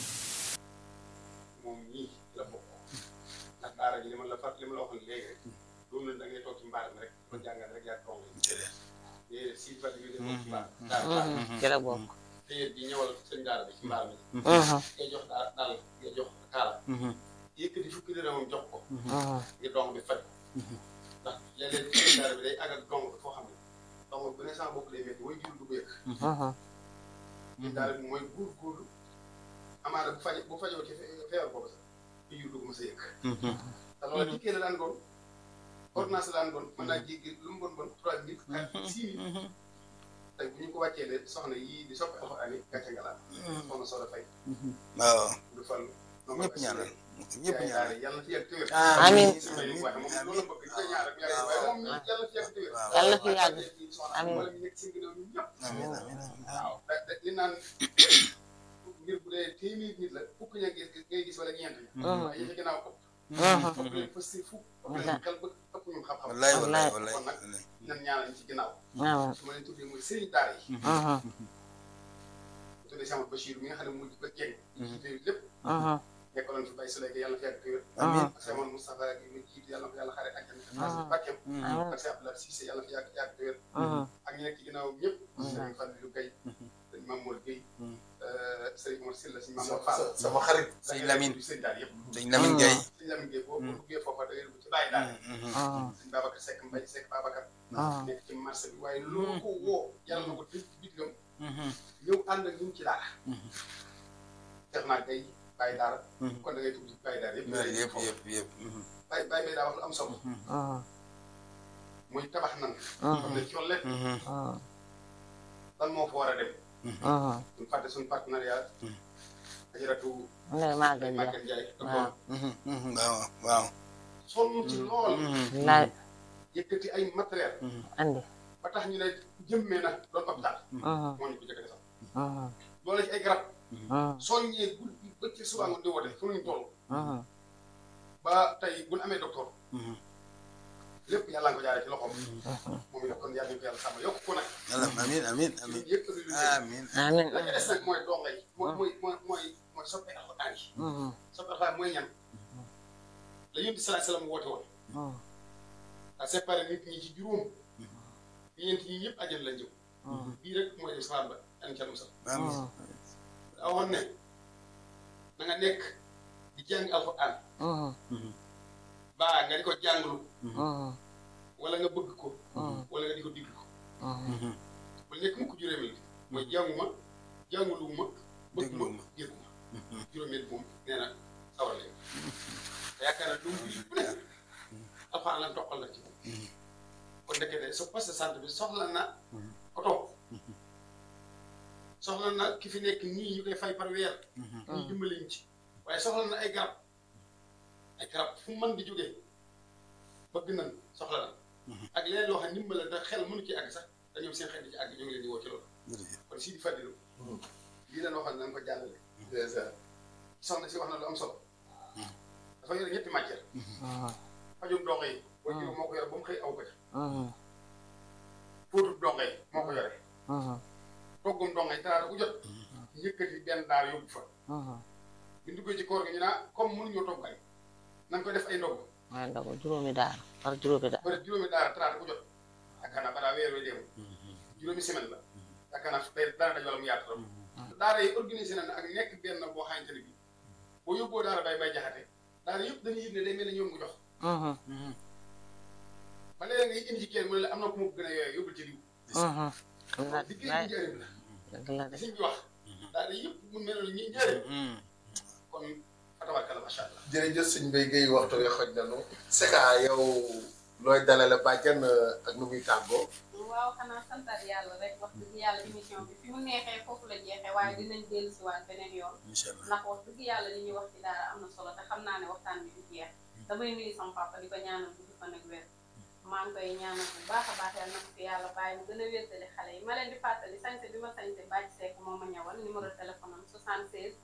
moom ñii la bokk ndax daara ji li ma la far li ma la waxoon léegi rek loolu la da ngay toog ci mbaar mi rek ko jàngal rek yaa toog déedéet si fa bi toog ci mbaar daara ci la bokk te yéen ji ñëwal seen daara bi ci mbaar mi ngay jox daal daal ngay jox kaala yëkkati fukki dërëmam jox ko ngir dong bi faj ndax léeg-léeg seen daara bi day àgg ak dong bi foo xam ne dong bu ne sama bopp lay métti mooy jur du ko yëg daara bi mooy góor-góorlu amaana bu faj bu fajoo ci fe- feebar boobu sax fi jur du ko mës a yëg te loolu ci kii la daan doon ordonnance la daan doon mën naa jéggi lu mu bon bon trois mille quatre six mille tey bu ñu ko wàccee ne soxna yii di soppi alxuraan yi gàcce nga laal soxna soo dafay waaw du fal ñëpp ñaanal ñëpp ñaanal yàlla na fi yàgg tëwér Amiin. waaye moom loolu la bëgg di ko ñaan rek yàgg waaye moom yàlla na fi yàgg tëwér Yàlla na fi yàgg. Amiin. wala ñu nekk seen ginnaaw ñun ñëpp amiin amiin waaw da da li naan mbir bu dee téeméer nit la fukk ña gis ngay gis wala ñeent ña waaye yi ci ginnaaw ëpp ëpp leen fës si fukk ëpp leen xel ba ëpp ñu xam-xam wallaay wallaay Wallaay. wallaay kon nag nan ñaanal ñu ci ginnaaw waaw su ma leen tuddee mooy sëriñ daara yi tuddee sama Bachir mi nga xam ne mu ko jeng te lépp nekkaloon fi bay Suleyka yàlla na fi yàgg tëwér amiin ak Seydou Moustapha ak ñu jiit yàlla na ko yàlla xare àjjana ak barkeem ak Cheikh Abdoulaye Cissé yàlla na fi yàgg yàgg tëwér ak ñi nekk ci ginnaaw ñëpp sëriñ Fallou Gueye sëriñ Mamour Gueye sëriñ Mor Sylla sëriñ Mamour Fall sama xarit Sëñ Lamine. sëriñ daara yëpp sëñ Lamine Gueye sëriñ Lamine Gueye boo boo duggee foofa da ngay dugg ci bàyyi daal sëñ Babacar Seck Mbaye Seck Babacar nekk ci marché bi waaye loolu ko woo jaral na ko tëj ci bitigam ñëw ànd ak ñun ci daara def naa tey bàyyi daara kon da ngay tudd bàyyi daara yëpp yëpp yëpp yëpp bàyyi bàyyi may daa wax lu am solo muy tabax nan xam ne colle lan moo fa war a dem suñu fàtte suñu partenariat ajaratu Ndeye Maguette ay Ndiaye Maguette Ndiaye waaw waaw waaw sonn ci lool laay yëkkati ay matériel andi ba tax ñu ne jëmmee na doon hôpital moo ñu ko jëkk defal loolu ci ay garab soññee guddi ba ci suba ngoon di woote fu ñu toll ba tey bu ñu amee docteur lépp yàlla nga ko jaaree ci loxoom moom it kon yàlla ñu ko yàlla sàmm yokk ko nag yàlla amiin amiin amiin yëpp lu lu amiin amiin la ca des nag mooy donga yi mooy mooy mooy mooy mooy soppe alxuraan yi soppe alxuraan mooy ñan la yonent bi salaay salaam woote woon a séparé nit ñi ci juróom ñeent ñi ñëpp ajal lañ jëm bii rek mooy dem safaan ba yan ca musal amiin daa waxoon ne na nga nekk di jàng alxuraan baa nga di ko jànglu wala nga bëgg ko wala nga di ko diglu wala nekk mukk juróomeel bi mooy jànguma jànguluwuma bëgguma Dégluma. dégguma juróomeel moom nee na sawar leen te yaakaar naa doomu bi bu ne alxuraan la toqal la ci moom kon ndekete sa poste de santé bi soxla na oto soxla na ki fi nekk nii ñu koy fay par weer ñu dimbali ñu ci waaye soxla na ay garab ay garab fu mu mën di jógee bëgg nañ soxla na ak leneen loo xam ne ndimbal la da xel mënu ci àgg sax dañoo seen xel di ci àgg ñu ngi leen di woo ci loolu jërëjëf kon si di fàddilu lii dañ waxoon nañ ko jàllale soxna si wax na lu am solo dafa yore ñetti matière fajum dongo yi boo jël moo ko yore ba mu xëy aw ko ca fóotu dongo yi moo ko yore toggum dongo yi talaata ku jot yëkkati benn daal yóbbu fa bi ñu duggee ci koor gi ñu naa comme mënuñoo togg añ nañ ko def ay ndogu waaye ndogu juróomi daara par juróomi daara ba def juróomi daara talaata ku jot yaakaar naa balaa weer wee deemu juróomi semaine la yaakaar naa day dara daj wala mu yaatu trop daara yi organisé na ak nekk benn boo xamante ne bii boo yóbboo daara bay bay jaxate daara yëpp dañuy yëg ne day mel ne ñoom ko jox ba léegi nga indi ci kenn mu ne la am na ku ma ko gën a yooyee yóbbul ci diw liggéey bi njëriñ la dëgg la de li sëñ bi wax daara yëpp mu mel ne ñi njëriñ kon fatawarkala macha allah jërëjëf sëñ Mbaye Guèye waxtu wi xoj nañu Seka yow looy dalale bàjjan ak nu muy tàggoo waaw xanaa santat yàlla rek wax dëgg yàlla émission bi fi mu neexee foofu la jeexee waaye dinañ dellu si waat beneen yoon incha allah ndax wax dëgg yàlla li ñuy wax ci daara am na solo te xam naa ne waxtaan bi du jeex damay nuyu sama papa di ko ñaanal gudd fan ak wér maa ngi koy ñaanal bu baax a baax yàlla na ko fi yàlla bàyyi mu gën a wéttali xale yi ma leen di fàttali sañse bi ma sañse bàcc seek moo ma ñëwal numéro téléphone am 76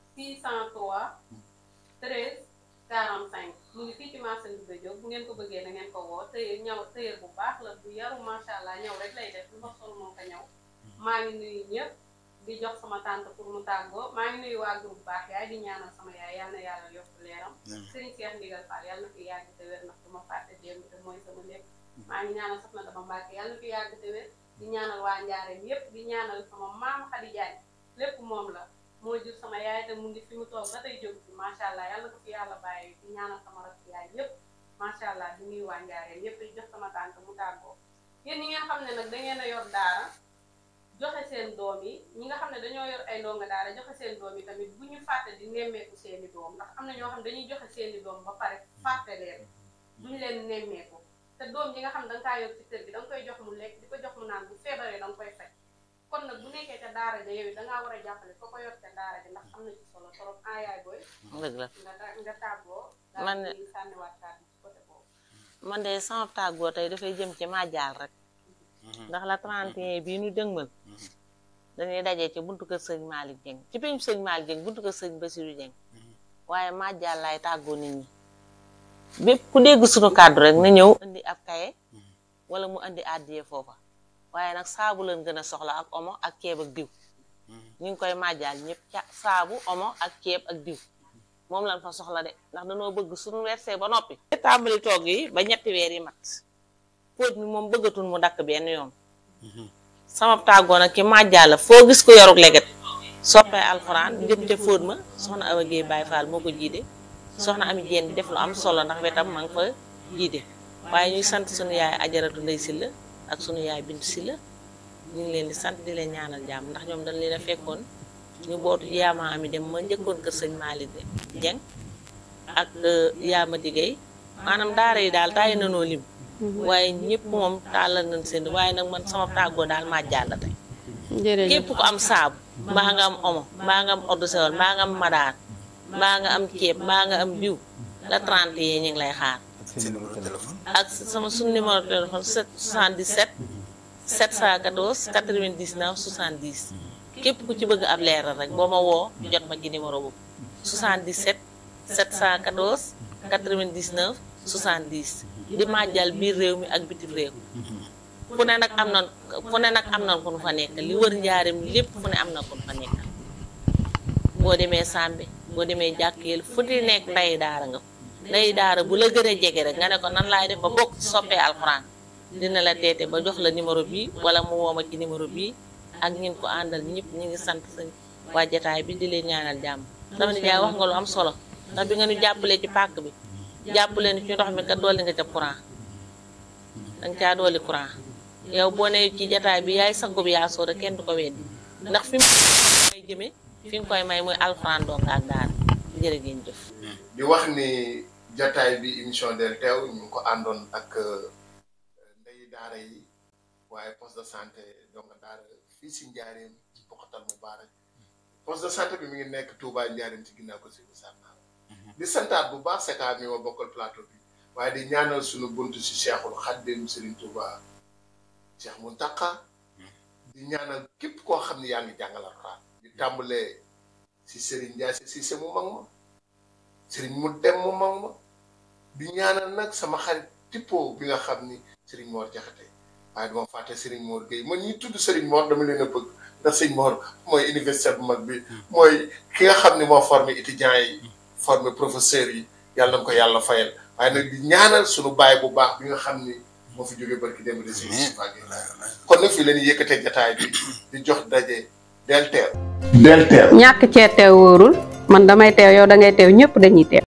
603 13 45 mu ngi fii ci marché Ndoumbé Diop bu ngeen ko bëggee da ngeen ko woo tëyër ñaw tëyër bu baax la bu yaru macha allah ñaw rek lay def lu ma sol moo ko ñaw maa ngi nuyu ñëpp di jox sama tante pour mu tàggoo maa ngi nuyu waa groupe baax yaay di ñaanal sama yaay yal na yàlla yokk leeram Serigne Cheikh Ndigal Fall yàlla na fi yàgg te wér ndax du ma fàtte démb te mooy sama lépp maa ngi ñaanal soxna dama Mbàkke yàlla na fi yàgg te wér di ñaanal waa Njaareem yépp di ñaanal sama maam Khady Diagne lépp moom la moo jur sama yaay te mu ngi fi mu toog ba tey jóg fi macha allah yàlla na ko fi yàlla bàyyi di ñaanal sama rakk yaay yépp macha allah di nuyu waa Njaareem yépp di jox sama tante mu tàggoo yéen ñi ngeen xam ne nag da ngeen a yor daara joxe seen doom yi ñi nga xam ne dañoo yor ay ndonga daara joxe seen doom yi tamit bu ñu fàtte di nemmeeku seeni doom ndax am na ñoo xam dañuy joxe seeni doom ba pare fàtte leen duñu leen nemmeeku te doom yi nga xam ne danga kaa yor ci kër gi danga koy jox mu lekk di ko jox mu naan bu feebaree danga koy faj kon nag bu nekkee ca daara ja yow dangaa war a jàppale ko ko yor ca daara ja ndax am na ci solo trop ah yaay booy dëgg la nga nga tàggoo Man daal de- di sànniwaat kàddu ci côté boobu man de sama tàggoo tey dafay jëm ci màjjaal rek ndax la 31 bii nu dëgmal dañuy dajee ci buntu kër sëñ Malick Dieng ci peñu sëñ Malick Dieng buntu kër sëñ Bassirou Dieng waaye màjjaal laay tàggoo nit ñi bépp ku dégg suñu kàddu rek na ñëw indi ab kaye wala mu indi àddiye foofa waaye nag saabu leen gën a soxla ak omo ak ceeb ak diw ñu ngi koy màjjaal ñëpp ca saabu omo ak ceeb ak diw moom lañ fa soxla de ndax dañoo bëgg suñu wersee ba noppi tàmbali togg yi ba ñetti weer yi mat póot mi moom bëggatul mu dakk benn yoon sama tàggoo nag ki màjjaal la foo gis ko yoruk leget soppee alxuraan jëm ca fóot ma soxna Awa Guèye Baye Fall moo ko jiite soxna Ami Jéen di def lu am solo ndax wetam ma nga fa jiite waaye ñuy sant sunu yaay ajaratu Ndey Silla ak sunu yaay Bintu Silla ñu ngi leen di sant di leen ñaanal jàmm ndax ñoom dañ leen a fekkoon ñu bootu yaama ami dem ma njëkkoon kër sëñ Malick Dieng ak yaama digéey maanaam daara yi daal tàyyi nanoo lim waaye ñëpp moom tàllal nañ seen waaye nag man sama tàggoo daal maa jàll tey jërëjëf képp ku am saabu mbaa nga am omo mbaa nga am eau de Javel mbaa nga am madaar mbaa nga am ceeb mbaa nga am diw la 30 yi ñu ngi lay xaar seen numéro téléphone. ak sama suñu numéro téléphone 77 714 99 70 képp ku ci bëgg ab leeral rek boo ma woo jot ma ci numéro boobu 77 714 99 70 di màjjal biir réew mi ak bitim réew fu ne nag am na fu ne nag am na ku nu fa nekkal li wër njaarim lépp fu ne am na ku nu fa nekkal boo demee Sambe boo demee jàkkeel fu di nekk nday daara nga nday daara bu la gën a jege rek nga ne ko nan laay def ba bokk ci soppee alxuraan dina la teete ba jox la numéro bii wala mu woo ma ci numéro bii ak ñin ko àndal ñëpp ñu ngi sant sa waa jataay bi di leen ñaanal jàmm dama ne jaay wax nga lu am solo ndax bi nga ñu jàppalee ci pàkk bi jàppale ni ci ndox mi kat dolli nga ca courant danga caa dolli courant yow boo ne ci jataay bi yaay sangu bi yaa sóora kenn du ko weddi ndax fi mu may jëme fi nga koy may muy alxuraan dong ak daara jërë ngeen jëf di wax ni jataay bi émission del teew ñu ngi ko àndoon ak ndey daara yi waaye poste de santé donc daara fii si njaareem ci Poxatal Mubaarak poste de santé bi mi ngi nekk Touba njaareem ci ginnaaw ko si bu sànnaar di santaat bu baax seka mi ma bokkal plateau bi waaye di ñaanal suñu buntu si Cheikhul Xaddim Serigne Touba Cheikh Mountakha di ñaanal képp koo xam ne yaa ngi jàngal Alxuraan di tàmbalee si Serigne Ndiaye si se mu mag ma Serigne mu dem mu mag ma di ñaanal nag sama xarit tippo bi nga xam ni Serigne Mor Jaxate waaye duma fàtte Serigne Mor Gueye man ñi tudd Serigne Mor dama leen a bëgg ndax Serigne Mor mooy université bu mag bi mooy ki nga xam ni moo formé étudiants yi formé professeurs yi yàlla na ko yàlla fayal waaye nag di ñaanal suñu baay bu baax bi nga xam ni moo fi jógee barki démb de Serigne Moustapha Gueye kon nag fii la ñuy yëkkatee jataay bi di jox daje del teew del teew ñàkk cee teew wóorul man damay teew yow da ngay teew ñëpp dañuy teew